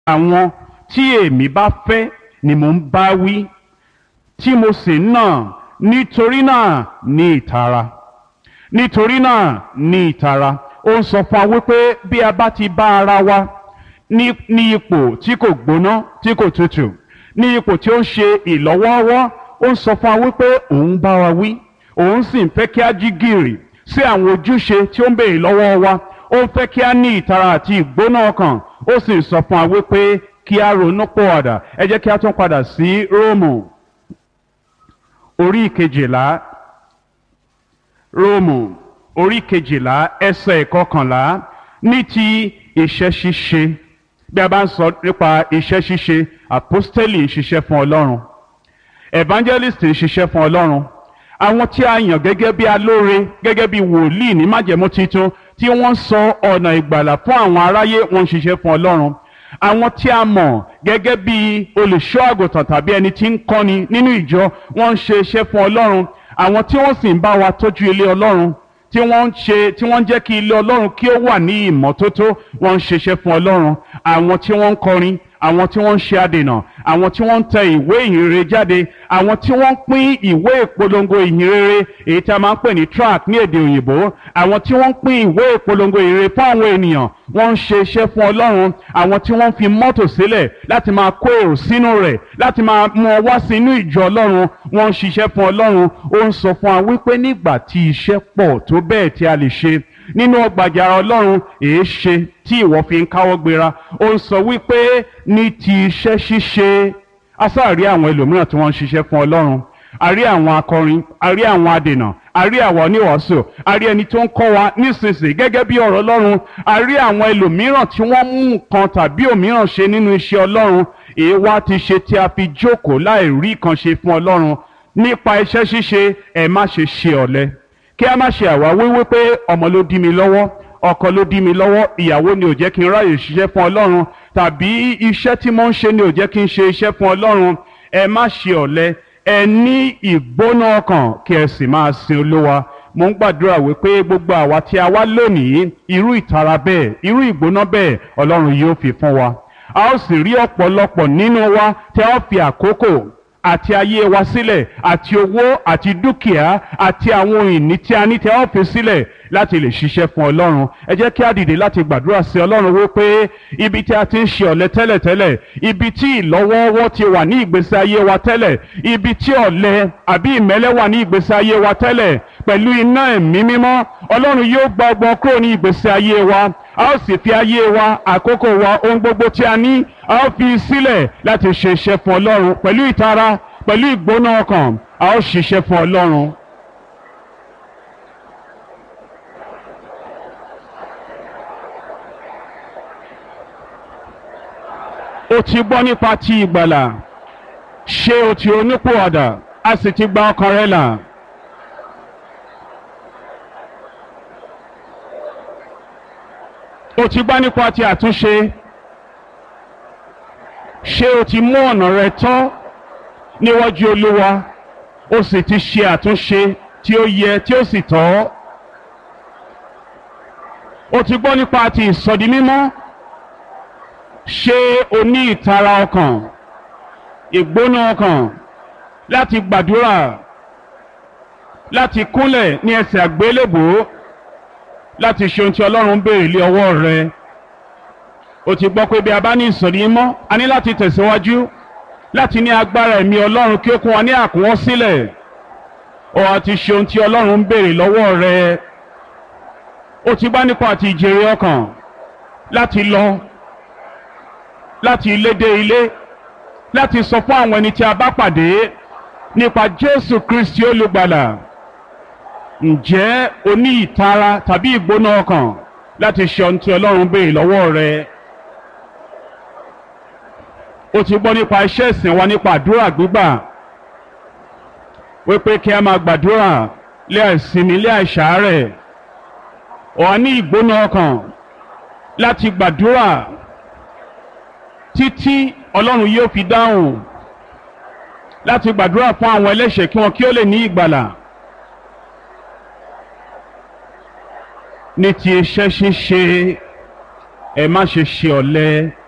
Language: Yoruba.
àwọn tí èmi bá fẹ́ ni mò ń bá wí tí mo sì ń nà nítorí náà ní ìtara nítorí náà ní ìtara ó ń sọ fún wa wípé bí a bá ti bá ara wa ní ní ipò tí kò gbóná tí kò tutù ní ipò tí ó ń ṣe ìlọ́wọ́ọ́wọ́ ó ń sọ fún wa wípé òun bá wa wí òun sì ń fẹ́ kí a jí gìrì sí àwọn ojúṣe tí ó ń béèrè lọ́wọ́ wa ó ń fẹ́ kí a ní ìtara àti ìgbóná ọkàn ó sì ń sọ fún wa wípé kí a ronú pọ̀wàdà ẹ jẹ́ kí a tún padà sí róòmù orí kejìlá róòmù orí kejìlá ẹsẹ̀ ìkọkànlá ní ti iṣẹ́ ṣíṣe bí a bá ń sọ nípa iṣẹ́ ṣíṣe àpọ́stélì ń ṣiṣẹ́ fún ọlọ́run evangelist ń ṣiṣẹ́ fún ọlọ́run àwọn tí a yàn gẹ́gẹ́ bí alóore gẹ́gẹ́ bí wòlíì ní májẹ̀mú titun tí wọ́n ń sọ ọ̀nà ìgbàlà fún àwọn aráyé wọ́n ń ṣiṣẹ́ fún ọlọ́run àwọn tí a mọ̀ gẹ́gẹ́ bí olùṣọ́ àgùntàn tàbí ẹni tí ń kọ́ni nínú ìjọ wọ́n ń ṣe iṣẹ́ fún ọlọ́run àwọn tí wọ́n sì ń bá wa tọ́jú ilé ọlọ́run tí wọ́n ń ṣe tí wọ́n ń jẹ́ kí ilé ọlọ́run kí ó wà ní ìmọ́tótó wọ́n ń ṣiṣẹ́ fún ọlọ́run àwọn tí wọ́n ń kọrin àwọn tí wọ́n ń ṣe adènà àwọn tí wọ́n ń tẹ ìwé ìhìnrere jáde àwọn tí wọ́n ń pín ìwé ìpolongo ìhìnrere èyí tí a máa ń pè ní tract ní èdè òyìnbó àwọn tí wọ́n ń pín ìwé ìpolongo ìhìnrere fún àwọn ènìyàn wọ́n ń ṣe iṣẹ́ fún ọlọ́run àwọn tí wọ́n ń fi mọ́tò sílẹ̀ láti máa kó èrò sínú rẹ̀ láti máa mú ọ wá sí inú ìjọ ọlọ́run wọ́n ń ṣiṣẹ́ fún ọlọ́run ó ń sọ fún wa wípé nígbà tí iṣẹ́ pọ̀ tó bẹ́ẹ̀ tí a lè ṣe nínú ọgbàjàrà ọlọ́run èé ṣe tí ìwọ fi ń káwọ́ gbéra ó ń sọ wípé ní ti iṣẹ́ ṣíṣe asáàrí àwọn ẹlòmíràn tí wọ́n ń ṣiṣẹ́ fún ọlọ́run a rí àwọn akọrin a rí àwọn adènà a rí àwọn oníwàásù a rí ẹni tó ń kọ́ wa nísinsìnyí gẹ́gẹ́ bí ọ̀rọ̀ ọlọ́run a rí àwọn ẹlòmíràn tí wọ́n mú nǹkan tàbí òmíràn ṣe nínú iṣẹ́ ọlọ́run èé wá ti ṣe tí a fi jókòó láì rí kan ṣe fún ọlọ́run nípa iṣẹ́ ṣíṣe ẹ má ṣe ṣe ọ̀lẹ kí a má ṣe àwáwí wípé ọmọ ló dí mi lọ́wọ́ ọkọ ló dí mi lọ́wọ́ ìyàwó ni ò jẹ́ kí n ráyè ṣiṣẹ́ fún ọlọ́run tàbí iṣẹ́ tí mo ń ṣe ni ò jẹ́ kí n ṣe iṣẹ́ fún ọlọ́run ẹ má ṣe ọ̀lẹ ẹ ní ìgbóná ọkàn kí ẹ sì máa sin olúwa mo ń gbàdúrà wípé gbogbo àwa tí a wá lónìí irú ìtara bẹ́ẹ̀ irú ìgbóná bẹ́ẹ̀ ọlọ́run yóò fi fún wa a ó sì rí ọ̀pọ̀lọpọ̀ nínú wa tí a ó fi àkókò àti ayé wa sílẹ̀ àti owó àti dúkìá àti àwọn ìní tí a ní tí a ó fi sílẹ̀ láti lè ṣiṣẹ́ fún ọlọ́run ẹ jẹ́ kí a dìde láti gbàdúrà sí ọlọ́run wípé ibi tí a ti ń ṣe ọ̀lẹ tẹ́lẹ̀tẹ́lẹ̀ ibi tí ìlọ́wọ́ọ́wọ́ ti wà ní ìgbésí ayé wa tẹ́lẹ̀ ibi tí ọ̀lẹ àbí ìmẹ́lẹ́ wà ní ìgbésí ayé wa tẹ́lẹ̀ pẹ̀lú iná ẹ̀mí mímọ́ ọlọ́run yóò gba ọgbọ́n kúrò ní ìgbésí ayé wa a ó sì fi ayé wa àkókò wa ohun gbogbo tí a ní a ó fi sílẹ̀ láti ṣe iṣẹ́ fún ọlọ́run pẹ̀lú ìtara pẹ̀lú ìgbóná ọkàn a ó ṣiṣẹ́ fún ọlọ́run. o ti gbọ́ nípa ti ìgbàlà ṣé o ti onípòwàdà a sì ti gba ọkàn rẹ là. o ti gbọ́ nípa ti àtúnṣe ṣé o ti mú ọ̀nà rẹ tọ́ níwájú olúwa o sì ti ṣe àtúnṣe tí ó yẹ tí ó sì tọ́ o ti gbọ́ nípa ti ìsọdi mímọ́ ṣé o ní ìtara ọkàn ìgbóná ọkàn láti gbàdúrà láti kúnlẹ̀ ní ẹsẹ̀ àgbélébùú láti ṣe ohun tí ọlọ́run ń béèrè lé ọwọ́ rẹ o ti gbọ́ pé bí a bá ní ìsọ̀rí mọ́ a ní láti tẹ̀síwájú láti ní agbára ẹ̀mí ọlọ́run kí ó kún wa ní àkúnwọ́ sílẹ̀ o àti ṣe ohun tí ọlọ́run ń béèrè lọ́wọ́ rẹ o ti bá nípa àti ìjèrè ọkàn láti lọ láti ilé dé ilé láti sọ fún àwọn ẹni tí a bá pàdé nípa Jésù Kristi olùgbàlà ǹjẹ́ o ní ìtara tàbí ìgbóná ọkàn láti ṣe ohun tí ọlọ́run béèrè lọ́wọ́ rẹ o ti gbọ́ nípa iṣẹ́ ìsìn wa nípa àdúrà gbígbà wípé kí a máa gbàdúrà lé àìsinmi lé àìsàárẹ̀ o á ní ìgbóná ọkàn láti gbàdúrà títí ọlọ́run yóò fi dáhùn láti gbàdúrà fún àwọn ẹlẹ́ṣẹ̀ kí wọn kí ó lè ní ìgbàlà. ní ti iṣẹ́ ṣíṣe ẹ má ṣe ṣe ọ̀lẹ